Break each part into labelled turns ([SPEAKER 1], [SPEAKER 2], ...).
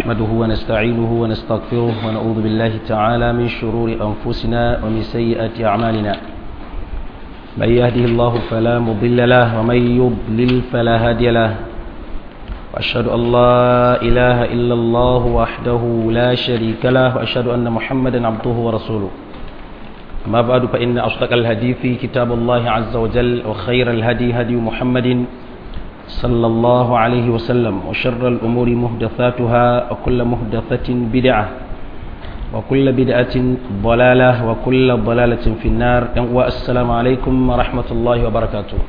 [SPEAKER 1] نحمده ونستعينه ونستغفره ونعوذ بالله تعالى من شرور أنفسنا ومن سيئات أعمالنا من يهده الله فلا مضل له ومن يضلل فلا هادي له وأشهد أن لا إله إلا الله وحده لا شريك له وأشهد أن محمدا عبده ورسوله أما بعد فإن أصدق الهدي في كتاب الله عز وجل وخير الهدي هدي محمد صلى الله عليه وسلم وشر الأمور مهدثاتها وكل مهدثة بدعة وكل بدعة ضلالة وكل ضلالة في النار والسلام عليكم ورحمة الله وبركاته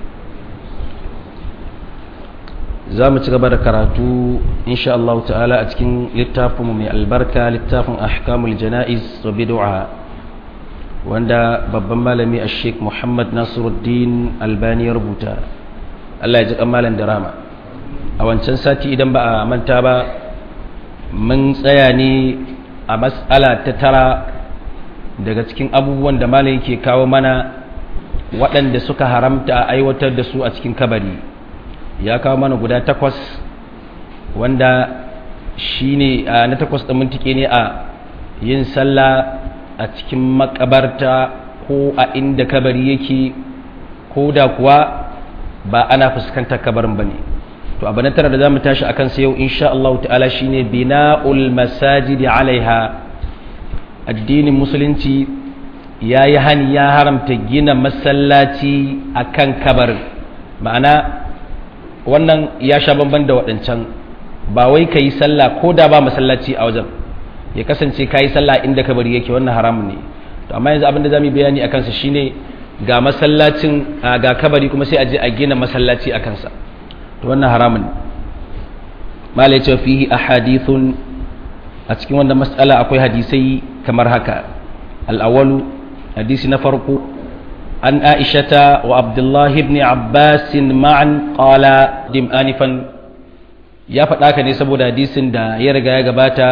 [SPEAKER 1] za mu ci gaba da karatu insha Allah ta'ala a cikin littafinmu mai albarka littafin ahkamul jana'iz wa bid'a wanda babban malami a sheik muhammad nasiruddin albani ya rubuta Allah ya ji malam da rama a wancan sati idan ba a manta ba mun tsaya ne a matsala ta tara daga cikin abubuwan da malam yake kawo mana waɗanda suka haramta a aiwatar da su a cikin kabari ya kawo mana guda takwas wanda shi ne na takwas ɗin mintike ne a yin sallah a cikin makabarta ko a inda kabari yake ko da kuwa ba ana fuskantar kabarin ba ne to abu na tara da za mu tashi a kansa yau insha Allah ta'ala shi ne bina'ul masajidi alaiha addinin musulunci ya yi hani ya haramta gina masallaci a kan kabarin ma'ana wannan ya sha bamban da waɗancan ba wai ka yi sallah ko da ba masallaci a wajen ya kasance ka yi sallah inda kabari yake wannan haramun ne to amma yanzu abin da za mu bayani a kansa shine ga masallacin ga kabari kuma sai a je a gina masallaci a kansa to wannan haramun ne malai ce fihi ahadithun a cikin wannan mas'ala akwai hadisai kamar haka al-awwalu hadisi na farko عن عائشة وعبد الله بن عباس معا قال دم آنفا ya faɗa ka ne saboda hadisin da ya riga ya gabata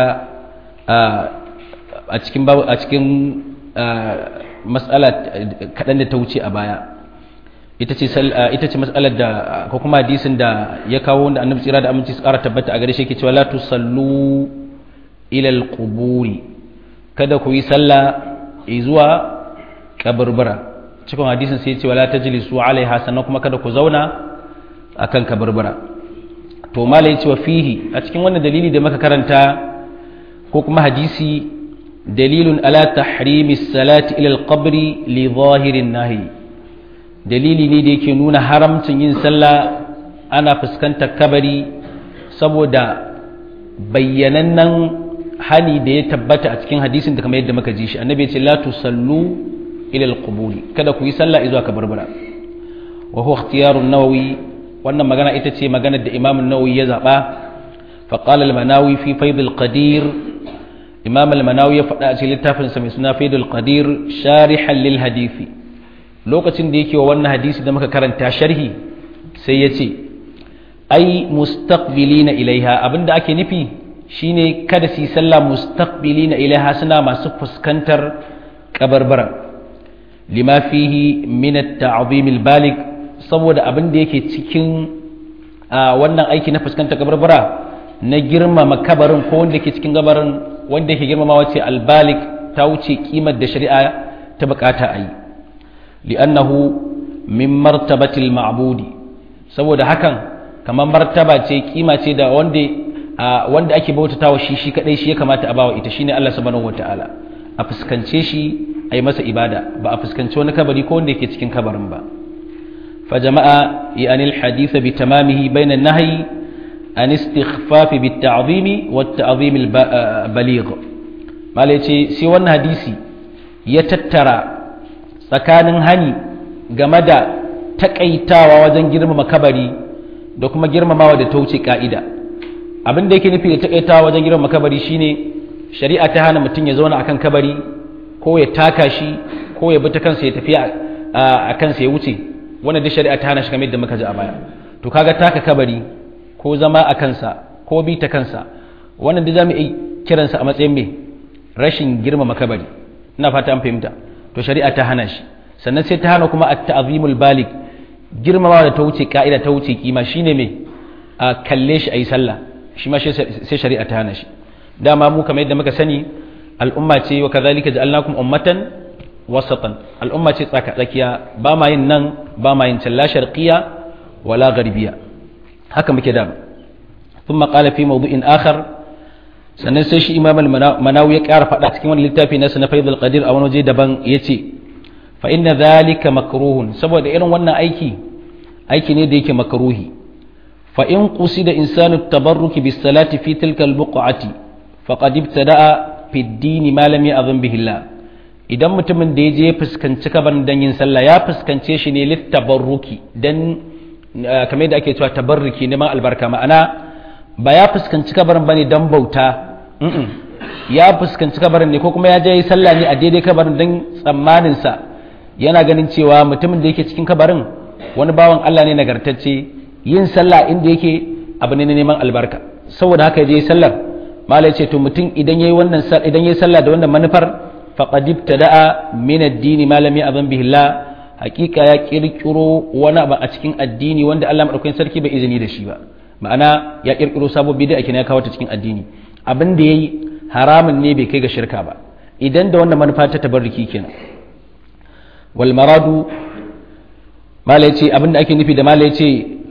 [SPEAKER 1] a cikin a cikin mas'ala kaɗan da ta wuce a baya ita ce ita ce mas'alar da ko kuma hadisin da ya kawo wanda annabi tsira da aminci su ƙara tabbata a gare shi yake cewa la tusallu ila alquburi kada ku yi sallah zuwa kaburbura cikin hadisin sai ce wala tajlisu alaiha sannan kuma kada ku zauna akan kabarbara to mala yace wa fihi a cikin wannan dalili da muka karanta ko kuma hadisi dalilun ala tahrimi salati ila alqabri li zahirin nahi dalili ne da yake nuna haramcin yin sallah ana fuskantar kabari saboda bayyanannen hani da ya tabbata a cikin hadisin da kamar yadda muka ji shi annabi ya ce la tusallu ila alquburi kada ku yi sallah zuwa kabarbara wa huwa ikhtiyar an-nawawi wannan magana ita ce maganar da imam an-nawawi ya zaba fa qala al-manawi fi fayd al-qadir imam al-manawi ya faɗa a cikin littafin sa mai suna fayd al-qadir sharihan lil hadisi lokacin da yake wa wannan hadisi da muka karanta sharhi sai ya ce ai mustaqbilina ilaiha abinda ake nufi shine kada su yi sallah mustaqbilina ilaiha suna masu fuskantar kabarbara lima fihi min at-ta'zim al-balig saboda abin da yake cikin wannan aiki na fuskantar kabarbara na girmama kabarin ko wanda yake cikin gabarin wanda yake girmama wace al-balig ta wuce kimar da shari'a ta bukata a yi li'annahu min martabati al-ma'budi saboda hakan kamar martaba ce kima ce da wanda wanda ake bautatawa shi shi kadai shi ya kamata a bawa ita shine Allah subhanahu wataala a fuskance shi a yi masa ibada ba a fuskanci wani kabari ko wanda yake cikin kabarin ba fa jama'a yani alhadith bi tamamihi bayna an-nahyi an istighfaf bi at-ta'zimi wa at-ta'zim al-baligh malai ce sai wannan hadisi ya tattara tsakanin hani game da takaitawa wajen girmama kabari da kuma girmamawa da ta wuce ka'ida abin da yake nufi da takaitawa wajen girmama kabari shine shari'a ta hana mutum ya zauna akan kabari ko ya taka shi ko ya bi ta kansa ya tafi a kansa ya wuce wannan da shari'a ta hana shi kamar yadda muka ji a baya to kaga taka kabari ko zama a kansa ko bi ta kansa wannan da zamu iya kiransa a matsayin me rashin girmama kabari ina fata an fahimta to shari'a ta hana shi sannan sai ta hana kuma at-ta'zimul balig girmamawa da ta wuce ka'ida ta wuce kima shine me a kalle shi ayi sallah shi ma sai shari'a ta hana shi dama mu kamar yadda muka sani al'umma ce wa kazalika ja'alnakum ummatan wasatan al'umma ce tsaka tsakiya ba ma yin nan ba ma yin can la sharqiyya wala gharbiya haka muke da ثم قال في موضوع آخر sannan sai shi imam al-manawi ya ƙara faɗa cikin wani littafi na na faidul qadir a wani waje daban ya ce fa inna zalika makruhun saboda irin wannan aiki aiki ne da yake makruhi fa in qusida insanu tabarruki bis salati fi tilka al-buq'ati faqad ibtada'a fi ad-din ma lam ya'zam bihi Allah idan mutumin da ya je fuskanci kabarin dan yin sallah ya fuskance shi ne lit tabarruki dan kamar da ake cewa tabarruki neman albarka ma'ana ba ya fuskanci kabarin bane dan bauta ya fuskanci kabarin ne ko kuma ya je yi sallah ne a daidai kabarin dan tsammanin sa yana ganin cewa mutumin da yake cikin kabarin wani bawan Allah ne nagartacce yin sallah inda yake abu ne na neman albarka saboda haka ya je sallar malai ce to mutum idan yayi wannan idan yayi sallah da wannan manufar faqad ibtada'a min ad-din ma lam ya'zam bihi Allah hakika ya kirkiro wani abu a cikin addini wanda Allah madaukakin sarki bai izini da shi ba ma'ana ya kirkiro sabo bid'a kenan ya kawo ta cikin addini abin da yayi haramun ne bai kai ga shirka ba idan da wannan manufa ta tabarruki kenan wal maradu malai ce abin da ake nufi da malai ce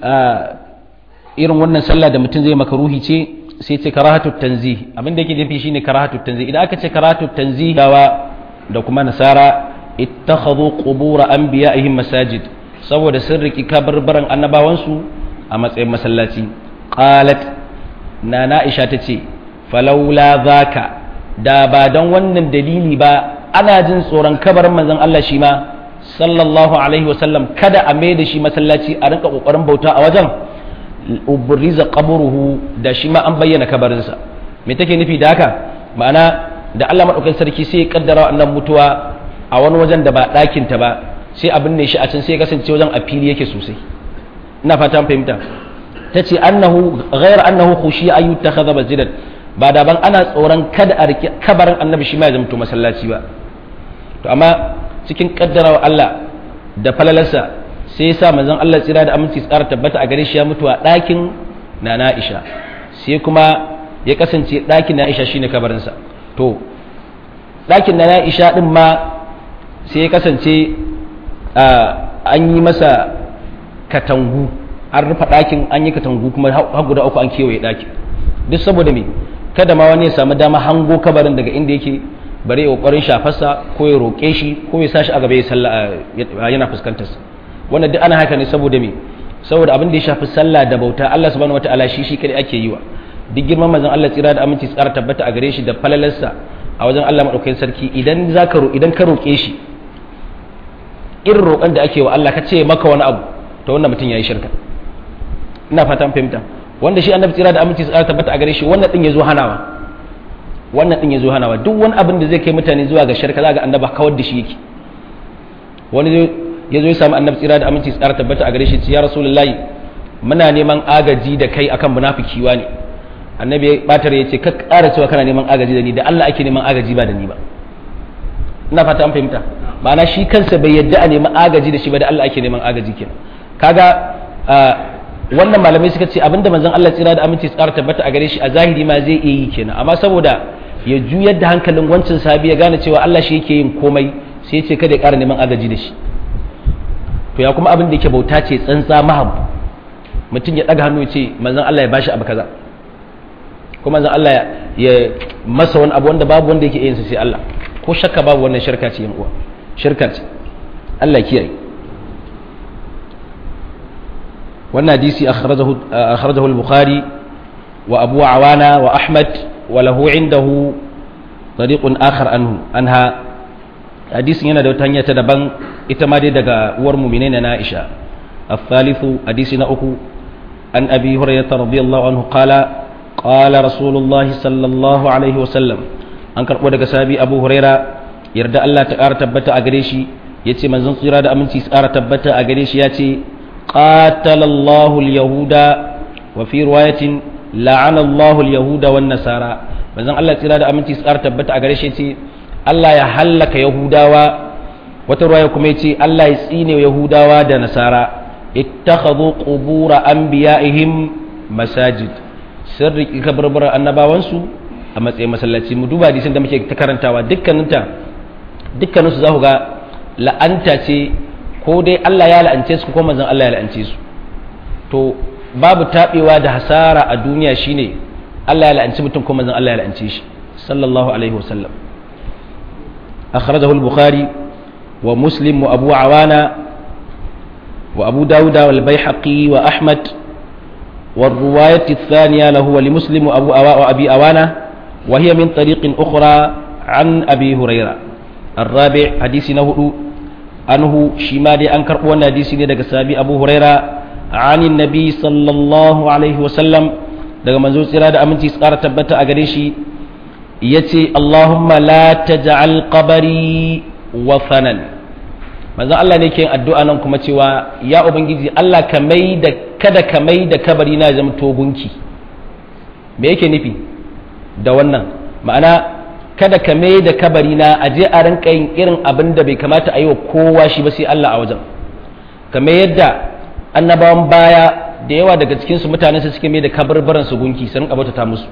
[SPEAKER 1] irin wannan sallah da mutum zai makaruhi ce sai ce karahatu tanzih abin da yake nufi shine karahatu tanzih idan aka ce karahatu tanzih dawa da kuma nasara ittakhadhu qubur anbiya'ihim masajid saboda sun riki kabarbaran annabawansu a matsayin masallaci qalat nana aisha tace falaula zaka da ba dan wannan dalili ba ana jin tsoron kabarin manzon Allah shi ma sallallahu alaihi wasallam kada a mai da shi masallaci a rinka kokarin bauta a wajen ubriza qabruhu da shi ma an bayyana kabarinsa me take nufi da haka ma'ana da Allah madaukakin sarki sai ya kaddara wannan mutuwa a wani wajen da ba ɗakin ta ba sai abin ne shi a can sai ya kasance wajen a fili yake sosai ina fata an fahimta tace annahu ghayr annahu khushiya ayu takhadha masjidan ba da ban ana tsoron kada a rike kabarin annabi shi ma ya zama masallaci ba to amma cikin kaddarawa Allah da falalarsa sai ya sa manzon Allah tsira da aminci tsara tabbata a gare shi ya mutu a ɗakin na Aisha sai kuma ya kasance ɗakin na Aisha shine kabarinsa to ɗakin na Aisha din ma sai ya kasance an yi masa katangu an rufe ɗakin an yi katangu kuma har guda uku an kewaye ɗakin duk saboda me kada ma wani ya samu dama hango kabarin daga inda yake bare ya kokarin shafarsa ko ya roƙe shi ko ya sashi a gaba ya sallah yana fuskantar sa wannan duk ana haka ne saboda me saboda abin da ya shafi sallah da bauta Allah subhanahu wataala shi shi kadai ake yi wa duk girman manzon Allah tsira da aminci tsara tabbata a gare shi da falalarsa a wajen Allah madaukakin sarki idan zaka ro idan ka roƙe shi irin roƙon da ake wa Allah ka ce maka wani abu to wannan mutum yayi shirka ina fatan fahimta wanda shi annabi tsira da aminci tsara tabbata a gare shi wannan din yazo hanawa wannan din yazo hanawa duk wani abin da zai kai mutane zuwa ga shirka za ga annaba kawar da shi yake wani ya zo ya samu annabi tsira da aminci tsara tabbata a gare shi ya rasulullahi muna neman agaji da kai akan munafiki ne annabi ya batar ya ce ka ƙara cewa kana neman agaji da ni da Allah ake neman agaji ba da ni ba ina fata an fahimta ma'ana shi kansa bai yadda a neman agaji da shi ba da Allah ake neman agaji kenan kaga wannan malamai suka ce abinda manzon Allah tsira da aminci tsara tabbata a gare shi a zahiri ma zai iya yi kenan amma saboda ya juyar da hankalin wancan sahabi ya gane cewa Allah shi yake yin komai sai ya ce kada ya ƙara neman agaji da shi to ya kuma abin da yake bauta ce tsantsa mahab mutum ya ɗaga hannu ya ce manzon Allah ya bashi abu kaza ko manzon Allah ya masa wani abu wanda babu wanda yake yin sa sai Allah ko shakka babu wannan shirka ce yan uwa shirka ce Allah kiyaye wannan hadisi akhrajahu akhrajahu al-bukhari wa abu awana wa ahmad wa lahu indahu tariqun akhar anhu anha hadisin yana da wata hanya ta daban ita ma dai daga uwar mu'minin na Aisha الثالث حديث نأكو عن أبي هريرة رضي الله عنه قال قال رسول الله صلى الله عليه وسلم أنكر ودك سابي أبو هريرة يرد الله تقار تبتا أغريشي يتي من زنصر هذا أمنتي سقار تبتا أغريشي يتي قاتل الله اليهود وفي رواية لعن الله اليهود والنصارى من زن الله تقار أمنتي سقار تبتا أغريشي يتي الله يحلك يهودا wata ruwaya kuma yace Allah ya tsine Yahudawa da Nasara ittakhadhu qubur anbiya'ihim masajid sirri kabarbar annabawansu a matsayin masallaci mu duba hadisin da muke ta karantawa dukkaninta dukkaninsu za ku ga la'anta ce ko dai Allah ya la'ance su ko manzon Allah ya la'ance su to babu tabewa da hasara a duniya shine Allah ya la'anci mutum ko manzon Allah ya la'ance shi sallallahu alaihi wasallam akhrajahu al-bukhari wa muslim wa abu awana wa abu dauda wal baihaqi wa ahmad والرواية الثانية له ولمسلم وأبو أوا وأبي أوانة وهي من طريق أخرى عن أبي هريرة الرابع حديث نهر أنه شمال أنكر وانا حديث ندق سابي أبو هريرة عن النبي صلى الله عليه وسلم daga manzo tsira da aminci su ƙara tabbata a gare shi ya ce Allahumma la taj'al qabari wathanan manzon Allah ne ke yin addu'a nan kuma cewa ya ubangiji Allah ka mai da kada ka mai da kabari na zama to gunki me yake nufi da wannan ma'ana kada ka mai da kabari na a je a rinka yin irin abin da bai kamata a yi wa kowa shi ba sai Allah a wajen kamar yadda annabawan baya da yawa daga cikin su mutanen su suke mai da kabarbaran su gunki su rinka bautata musu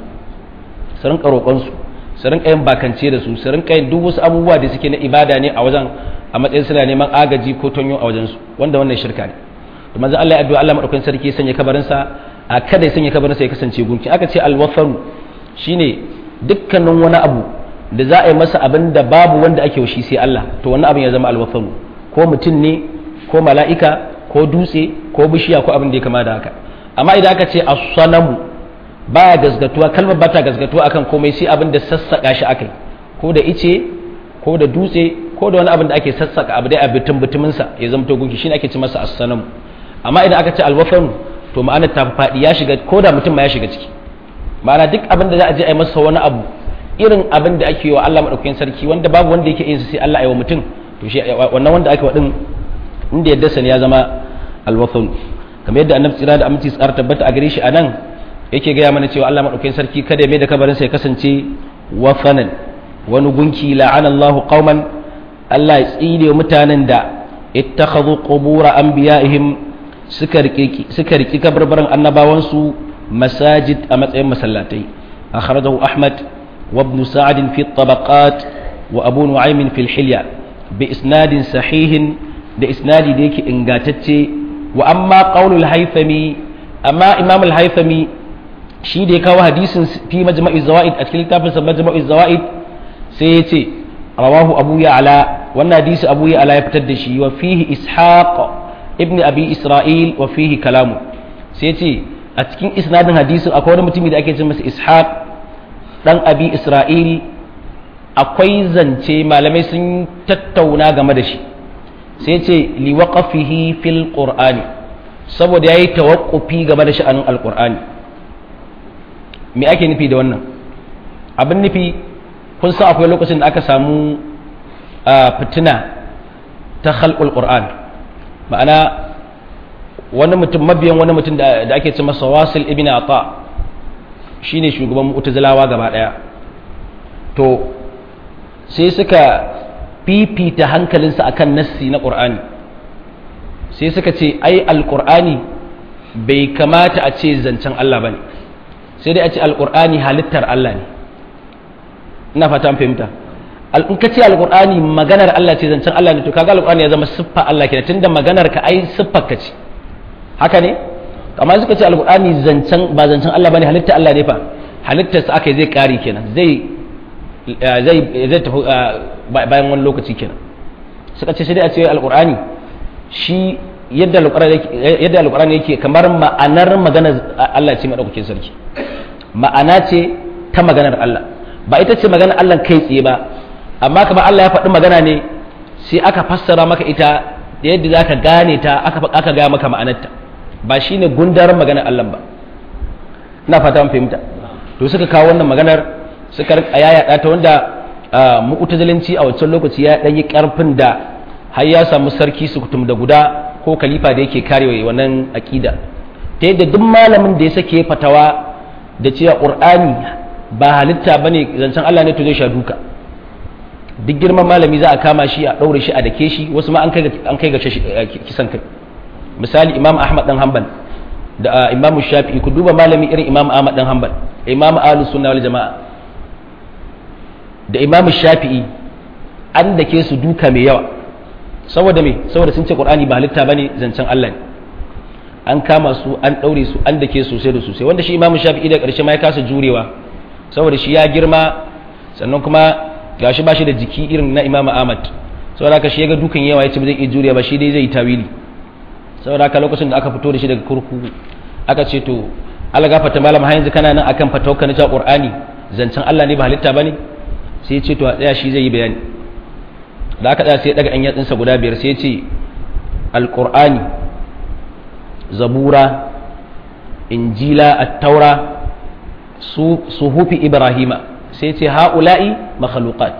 [SPEAKER 1] su rinka roƙon su su rinka yin bakance da su su rinka yin duk wasu abubuwa da suke na ibada ne a wajen a matsayin suna neman agaji ko tonyo a wajen su wanda wannan shirka ne to manzo Allah ya addu'a Allah madaukakin sarki ya sanya kabarin sa a kada ya sanya kabarin sa ya kasance gunki aka ce alwafaru shine dukkanin wani abu da za a yi masa abin da babu wanda ake wa shi sai Allah to wannan abin ya zama alwafaru ko mutum ne ko mala'ika ko dutse ko bishiya ko abin da ya kama da haka amma idan aka ce as-sanamu baya gazgatuwa kalmar bata gazgatuwa akan komai sai abin da sassaka shi akai ko da ice ko da dutse ko da wani abin da ake sassaka abu dai a bitin bitumin sa ya zama to gunki shine ake ce masa as-sanamu amma idan aka ce alwafaru to ma'anar ta faɗi ya shiga ko da mutum ma ya shiga ciki ma'ana duk abin da za a je a yi masa wani abu irin abin da ake yi wa Allah madaukakin sarki wanda babu wanda yake yin sai Allah ya wa mutum to shi wannan wanda ake wadin inda yadda sani ya zama alwathun kamar yadda annabi tsira da aminci tsar tabbata a gare shi anan yake gaya mana cewa Allah madaukakin sarki kada ya mai da kabarin sa ya kasance wafanan wani gunki la'ana Allahu qauman Allah ya tsine mutanen da ittakhadhu qubur anbiya'ihim suka riki suka riki kabarbaran annabawansu masajid a matsayin masallatai akhrajahu ahmad وابن سعد في الطبقات وأبو نعيم في الحلية بإسناد صحيح بإسناد ديك إنغاتتي وأما قول الهيثمي أما إمام الهيثمي شي ديكا وحديث في مجمع الزوائد أتكلم تافل مجمع الزوائد سيتي رواه أبو يعلى وانا حديث أبو يعلى يبتدشي وفيه إسحاق ابن أبي إسرائيل وفيه كلامه سيتي أتكلم إسناد حديث أقول متمي دا أكيد إسحاق dan abi isra'il akwai zance malamai sun tattauna game da shi sai ce liwaƙafihi fil qur'ani saboda ya yi tawakkufi game da sha'anin alƙur'ani me ake nufi da wannan abin nufi kun san akwai lokacin da aka samu fitina ta khalqul qur'an ma'ana wani mutum mabiyan wani mutum da ake ce masa wasil ibn ata shine shugaban mu'tazilawa gaba daya to sai suka fifita hankalinsa akan nassi na qur'ani sai suka ce ai alqur'ani bai kamata a ce zancen Allah bane sai dai a ce alqur'ani halittar Allah ne ina fata an fahimta in ka ce alqur'ani maganar Allah ce zancen Allah ne to kaga alqur'ani ya zama siffa Allah kenan tunda maganar ka ai siffar ka ce haka ne amma suka ce alkur'ani zancen ba zancen Allah bane halitta Allah ne fa halittarsa aka zai kari kenan zai zai zai tafi bayan wani lokaci kenan suka ce sai dai a ce alkur'ani shi yadda alkur'ani yadda alkur'ani yake kamar ma'anar maganar Allah ce madaukakin sarki ma'ana ce ta maganar Allah ba ita ce maganar Allah kai tsaye ba amma kamar Allah ya faɗi magana ne sai aka fassara maka ita da yadda zaka gane ta aka aka ga maka ma'anarta ba shi ne gundarin maganar Allah ba ina fata an fahimta to suka kawo wannan maganar suka rika yaya ta wanda mu'tazilanci a wancan lokaci ya dan yi karfin da har ya samu sarki su kutum da guda ko khalifa da yake karewa wannan akida ta yadda duk malamin da ya sake fatawa da cewa qur'ani ba halitta bane zancen Allah ne to zai sha duka duk girman malami za a kama shi a daure shi a dake shi wasu ma an kai an kai ga kisan kai misali imam ahmad dan hanbal da imam shafi'i ku duba malami irin imam ahmad dan hanbal imam ahlus sunna wal jamaa da imam shafi'i an dake su duka mai yawa saboda me saboda sun ce qur'ani ba halitta bane zancen Allah ne an kama su an daure su an dake sosai da sosai wanda shi imam shafi'i da karshe ma ya kasa jurewa saboda shi ya girma sannan kuma gashi ba shi da jiki irin na imam ahmad saboda haka shi ya ga dukan yawa ya ce ba zai iya jurewa ba shi dai zai yi tawili saboda haka lokacin da aka fito da shi daga kurkuku aka ce to Allah gafarta malam har yanzu kana nan akan fatawka na Qur'ani zancen Allah ne ba halitta bane sai ya ce to a tsaya shi zai yi bayani da aka tsaya sai ya daga an yatsinsa guda biyar sai ya ce alqur'ani zabura injila at-taura su suhufi ibrahima sai ya ce haula'i makhluqat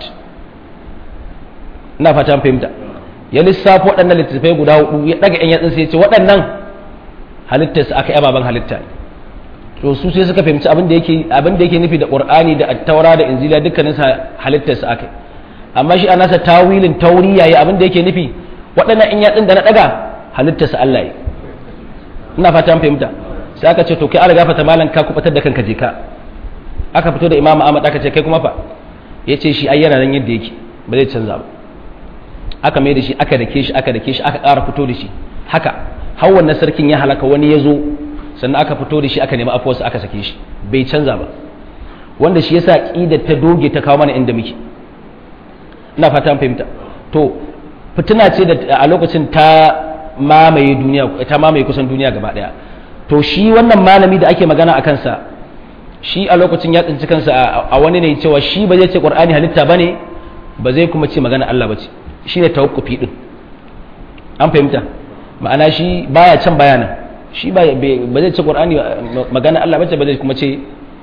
[SPEAKER 1] ina fatan fahimta ya lissafo waɗannan littattafai guda hudu ya daga yan yatsin sai ya ce waɗannan halittarsa aka yi ababen halitta ne to su sai suka fahimci abin da yake abin da yake nufi da qur'ani da at-taura da injila dukkanin sa halittar sa akai amma shi anasa tawilin tauriya ya abin da yake nufi waɗannan in yatsin da na daga halittar sa Allah yi ina fata an fahimta sai aka ce to kai Allah gafarta malan ka kubatar da kanka je ka aka fito da imamu Ahmad aka ce kai kuma fa yace shi ai yana nan yadda yake ba zai canza ba aka mai da shi aka dake shi aka dake shi aka ƙara fito da shi haka har wannan sarkin ya halaka wani ya zo sannan aka fito da shi aka nemi afuwarsa aka sake shi bai canza ba wanda shi yasa ƙidar ta doge ta kawo mana inda muke ina fata an fahimta to fitina ce da a lokacin ta mamaye duniya ta mamaye kusan duniya gaba daya to shi wannan malami da ake magana a kansa shi a lokacin ya tsinci kansa a wani ne cewa shi ba zai ce qur'ani halitta bane ba zai kuma ce magana Allah bace shine tawakkufi din an fahimta ma'ana shi baya can baya nan shi ba zai ce qur'ani magana Allah bace ba zai kuma ce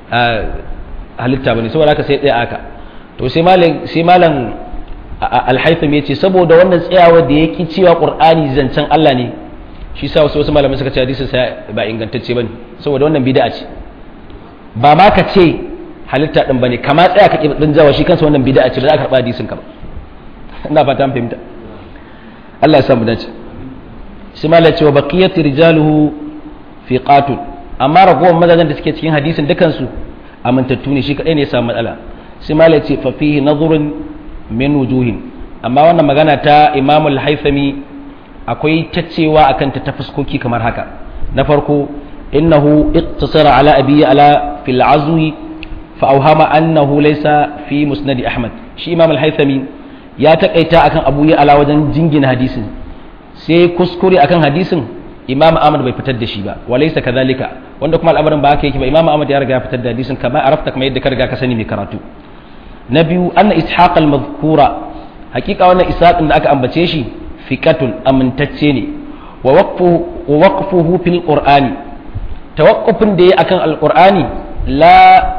[SPEAKER 1] halitta bane saboda haka sai tsaya aka to sai malam sai malam al-haytham yace saboda wannan tsayawa da yake cewa qur'ani zancen Allah ne shi sa wasu wasu malamai suka ce hadisin sa ba ingantacce bane saboda wannan bid'a ce ba ma ka ce halitta din bane kama tsaya ka din jawa shi kansa wannan bid'a ce ba za ka karba hadisin ka ba ina fata an fahimta Allah ya samu dace sai malam ce wa baqiyatu rijaluhu fi qatun amma ragowar mazajen da suke cikin hadisin dukansu amintattu ne shi kadai ne ya samu matsala sai malam ce fa fihi nadhrun min wujuhin amma wannan magana ta Imam al-Haythami akwai tacewa akan ta ta fuskoki kamar haka na farko innahu iqtasara ala abi ala fil azwi fa awhama annahu laysa fi musnad Ahmad shi Imam al-Haythami ya takaita akan Abu ya ala wajen jingina hadisin sai kuskure akan hadisin imam ahmad bai fitar da shi ba walaysa kadhalika wanda kuma al'amarin ba haka yake ba imam ahmad ya riga ya fitar da hadisin kama arafta kamar yadda ka riga ka sani mai karatu na biyu anna ishaq al-madhkura hakika wannan ishaq da aka ambace shi fiqatun amintacce ne wa waqfu wa waqfuhu fil qur'ani tawaqqufin da yayi akan al-qur'ani la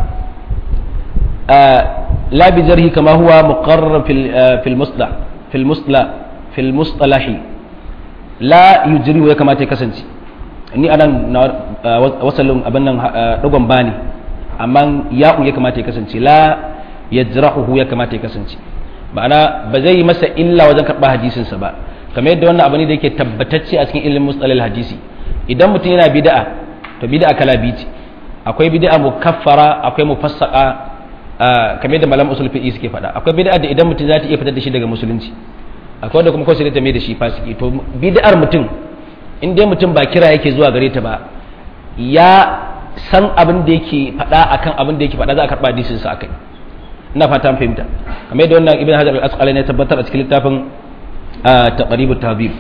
[SPEAKER 1] la bi jarhi kama huwa muqarrar fil fil muslah fil muslah fil mustalahi la yujri ya kamata ya kasance ni anan na wasalin abin nan dogon bani amma ya'u ya kamata ya kasance la yajrahu ya kamata ya kasance ma'ana ba zai yi masa illa wajen karɓar hadisin sa ba kamar yadda wannan abu ne da yake tabbatacce a cikin ilimin mustalal hadisi idan mutum yana bid'a to bid'a kala biyu ce akwai bid'a mukaffara akwai mufassaqa kamar yadda malam usul fiqi suke faɗa akwai bid'a da idan mutum za ta iya fitar da shi daga musulunci akwai wanda kuma kawai sai ta mai da shi fasiki to bid'ar mutum in dai mutum ba kira yake zuwa gare ta ba ya san abin da yake faɗa akan abin da yake faɗa za a karɓa hadisin sa akai ina fata an fahimta kamar yadda wannan ibn hajar al-asqalani ya tabbatar a cikin littafin taqribut tahdhib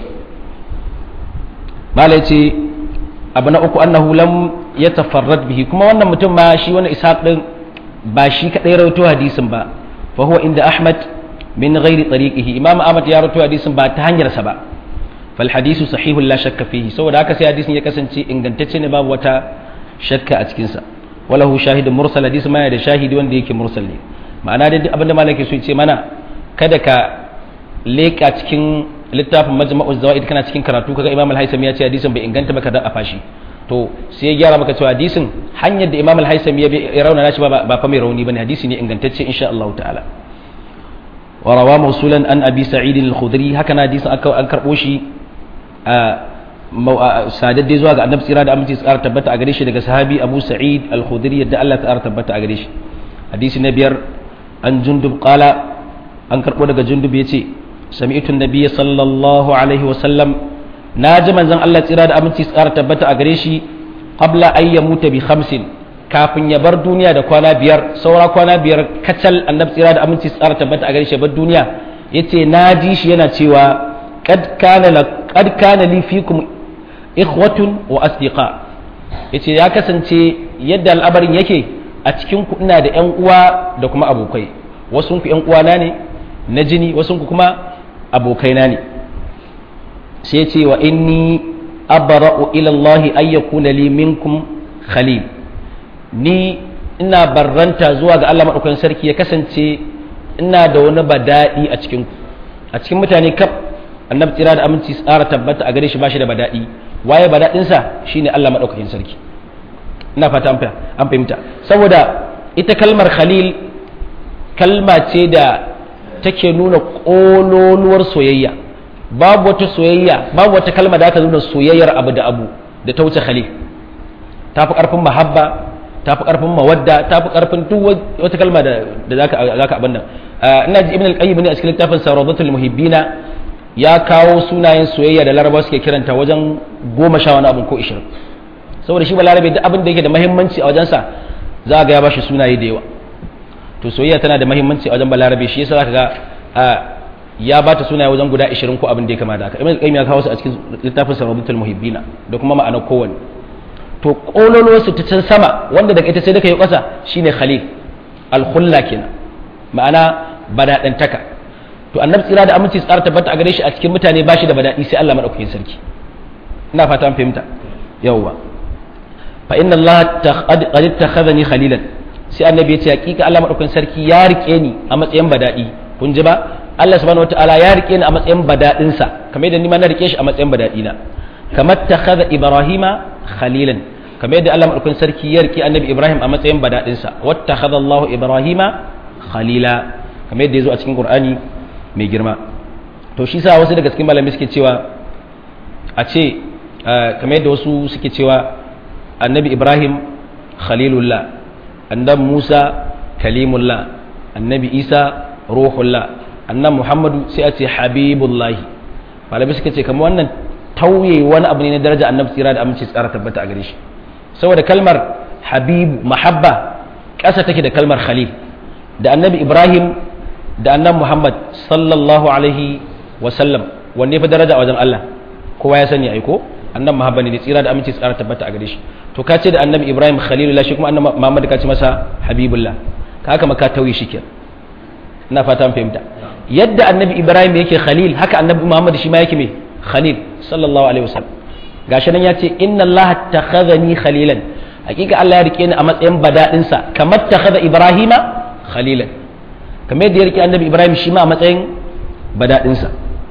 [SPEAKER 1] mala yace abu na uku annahu lam yatafarrad bihi kuma wannan mutum ma shi wannan ishaq din ba shi kadai rawaito hadisin ba fa huwa inda ahmad min ghairi tariqihi imam ahmad ya rawaito hadisin ba ta hanyar sa ba fal hadisu sahihun la shakka fihi saboda haka sai hadisin ya kasance ingantacce ne babu wata shakka a cikin sa walahu shahidun mursal hadisi ma da shahidi wanda yake mursal ne ma'ana dai abinda malaki so ce mana kada ka leka cikin littafin majma'uz zawaid kana cikin karatu kaga imam al-haisami ya ce hadisin bai inganta maka da a fashi to sai ya gyara maka cewa hadisin hanyar da imam al-haisami ya rauna shi ba ba fa mai rauni bane hadisi ne ingantacce insha Allah ta'ala wa rawa mawsulan an abi sa'id al-khudri haka na hadisin aka an karbo shi sadadde zuwa ga annabi tsira da aminci tsara tabbata a gare shi daga sahabi abu sa'id al-khudri yadda Allah ta tabbata a gare shi hadisi na biyar an jundub qala an karbo daga jundub yace sami'tu nabiyya sallallahu alaihi wa sallam naji manzon Allah tsira da aminci tsara tabbata a gare shi qabla an yamuta bi khamsin kafin ya bar duniya da kwana biyar saura kwana biyar kacal annabi tsira da aminci tsara tabbata a gare shi bar duniya yace naji shi yana cewa qad kana qad kana li fikum ikhwatun wa asdiqa yace ya kasance yadda al'abarin yake a cikin ku ina da ƴan uwa da kuma abokai wasu ku ƴan uwana ne na jini wasu ku kuma abokaina ne sai yace wa inni abra'u ila Allah ay yakuna li minkum khalil ni ina barranta zuwa ga Allah madaukakin sarki ya kasance ina da wani bada'i a cikin ku a cikin mutane kaf annabi tsira da aminci tsara tabbata a gare shi bashi da bada'i waye badaɗinsa shine Allah madaukakin sarki ina fata an fahimta saboda ita kalmar khalil kalma ce da take nuna ƙololuwar soyayya babu wata soyayya babu wata kalma da ta nuna soyayyar abu da abu da ta wuce khalil ta fi ƙarfin mahabba ta fi ƙarfin mawadda ta fi ƙarfin duk wata kalma da za ka abin nan ina ji ibn al-qayyim ne a cikin littafin saradatul muhibbina ya kawo sunayen soyayya da larabawa suke kiranta wajen goma sha wani abin ko ishirin saboda shi ba larabe duk abin da yake da mahimmanci a wajensa za a ga ya bashi sunaye da yawa to soyayya tana da mahimmanci a wajen balarabe shi yasa zaka ga ya ba ta sunaye wajen guda 20 ko abin da ya kama da haka ibn qayyim ya kawo su a cikin littafin sarrabatul muhibbina da kuma ma'anar kowanne to kololo su ta can sama wanda daga ita sai da kai kasa shine khalil al-khulla kenan ma'ana badadantaka to annabi tsira da aminci tsara tabbata a gare shi a cikin mutane ba shi da badadi sai Allah madaukakin sarki ina fata an fahimta yawwa fa inna Allah qad ittakhadhani khalilan sai annabi ya ce hakika Allah madaukakin sarki ya rike ni a matsayin badadi kun ji ba Allah subhanahu wataala ya rike ni a matsayin badadin sa kamar yadda ni ma na rike shi a matsayin badadi na kamar takhadha ibrahima khalilan kamar yadda Allah madaukakin sarki ya rike annabi Ibrahim a matsayin badadin sa wattakhadha Allah ibrahima khalila kamar yadda yazo a cikin Qur'ani mai girma to shi sa wasu daga cikin malamai suke cewa a ce kamar yadda wasu suke cewa annabi ibrahim khalilullah annabi musa kalimullah annabi isa ruhullah annabi muhammadu sai a ce habibullahi malamai suka ce kamar wannan tauye wani abu ne na daraja annabi tsira da aminci tsara tabbata a gare shi saboda kalmar habibu mahabba ƙasa take da kalmar khalil da annabi ibrahim da annan Muhammad sallallahu alaihi wasallam wanne fa daraja a wajen Allah kowa ya sani aiko annan Muhammad ne tsira da aminci tsara tabbata a gare shi to ka ce da annabi Ibrahim khalilullah shi kuma annabi Muhammad ka ce masa habibullah ka haka maka tauyi shi kenan ina fata an fahimta yadda annabi Ibrahim yake khalil haka annabi Muhammad shi ma yake me khalil sallallahu alaihi wasallam gashi nan ya ce inna Allah takhadhani khalilan hakika Allah ya rike ni a matsayin badadinsa kamar takhadha Ibrahima khalilan kamar yadda ya rike annabi ibrahim shi ma a matsayin badaɗinsa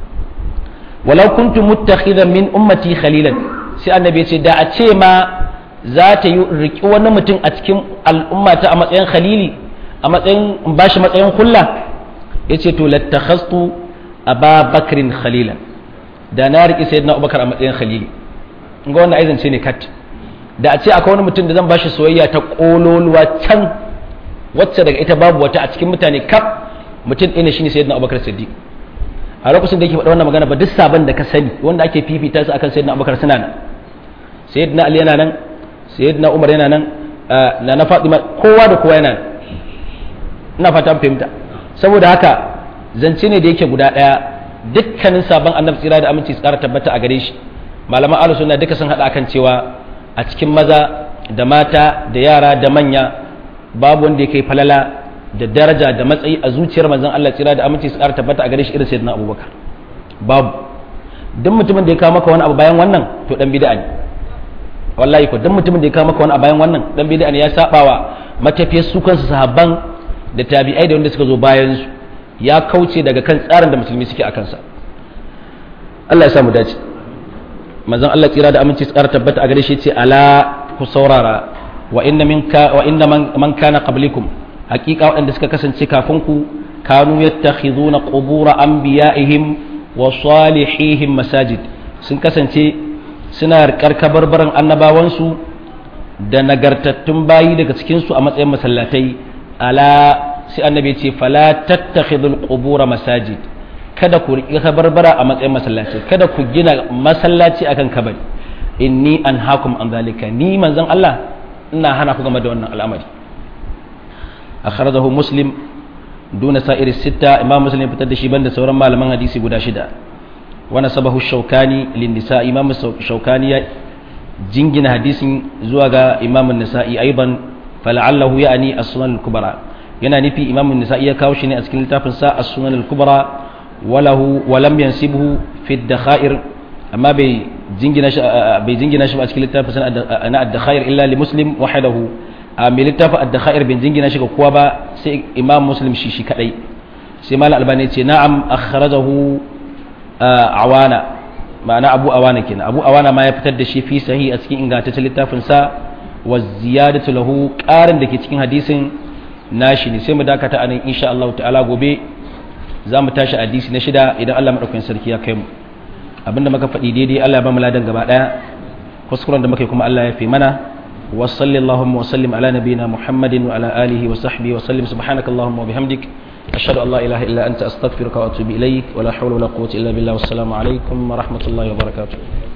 [SPEAKER 1] walau kuntu muttakhidan min ummati khalilan sai annabi ya ce da a ce ma za ta yi riki wani mutum a cikin al'ummata a matsayin khalili a matsayin bashi matsayin hulla ya ce to lattakhastu aba bakrin khalilan da na riƙe sayyidina abubakar a matsayin khalili ga wannan aizance ne kat da a ce akwai wani mutum da zan bashi soyayya ta kololuwa can wacce daga ita babu wata a cikin mutane kaf mutum ɗaya ne shine sayyidina Abubakar Siddiq a lokacin da yake faɗa wannan magana ba duk sabon da ka sani wanda ake fifita su akan sayyidina Abubakar suna nan sayyidina Ali yana nan sayyidina Umar yana nan na na Fatima kowa da kowa yana nan ina fata fahimta saboda haka zance ne da yake guda ɗaya dukkanin sabon annabi tsira da aminci tsara tabbata a gare shi malaman ahlus sunna duka sun haɗa akan cewa a cikin maza da mata da yara da manya babu wanda ya kai falala da daraja da matsayi a zuciyar manzon Allah tsira da aminci su ƙara tabbata a gare shi irin sayyidina Abubakar babu duk mutumin da ya kawo maka wani abu bayan wannan to dan bid'a ne wallahi ko duk mutumin da ya kawo maka wani abu bayan wannan dan bid'a ne ya sabawa matafiyar su kansu sahabban da tabi'ai da wanda suka zo bayan su ya kauce daga kan tsarin da musulmi suke a kansa Allah ya samu dace manzon Allah tsira da aminci su ƙara tabbata a gare shi ce ala ku saurara wa inna minka wa inna man kana qablikum haqiqa waɗanda suka kasance kafin ku kanu yattakhizuna qubura anbiya'ihim wa salihihim masajid sun kasance suna rikar kabarbaran annabawansu da nagartattun bayi daga cikin su a matsayin masallatai ala sai annabi ya ce fala tattakhidul qubura masajid kada ku riƙi kabarbara a matsayin masallaci kada ku gina masallaci akan kabari inni anhaakum an zalika ni manzon Allah ina hana ku game da wannan al'amari akhrajahu muslim duna sa'ir sitta imam muslim fitar da shi banda sauran malaman hadisi guda shida wa nasabahu shaukani lin nisa imam shaukani ya jingina hadisin zuwa ga imam an-nisa'i aidan fala'allahu ya'ni as-sunan al-kubra yana nufi imam an-nisa'i ya kawo shi ne a cikin littafin sa as-sunan al-kubra walahu wa lam yansibhu fi ad-dakhair amma bai jingina shi bai jingina shi a cikin littafin sa na ad-dakhair illa li muslim wahdahu a mai littafin ad-dakhair bin jingina shi ga kowa ba sai imam muslim shi shi kadai sai malam albani ce na'am akhrajahu awana ma'ana abu awana kenan abu awana ma ya fitar da shi fi sahih a cikin ingantaccen littafin sa wa ziyadatu lahu qarin da ke cikin hadisin nashi ne sai mu dakata anan insha Allah ta'ala gobe za mu tashi hadisi na shida idan Allah madaukakin sarki ya kai mu abinda muka faɗi daidai Allah ya ba mu ladan gaba daya kuskuren da muka yi kuma Allah ya fi mana وصلى اللهم وسلم على نبينا محمد وعلى آله وصحبه وسلم سبحانك اللهم وبحمدك أشهد أن لا إله إلا أنت أستغفرك وأتوب إليك ولا حول ولا قوة إلا بالله والسلام عليكم ورحمة الله وبركاته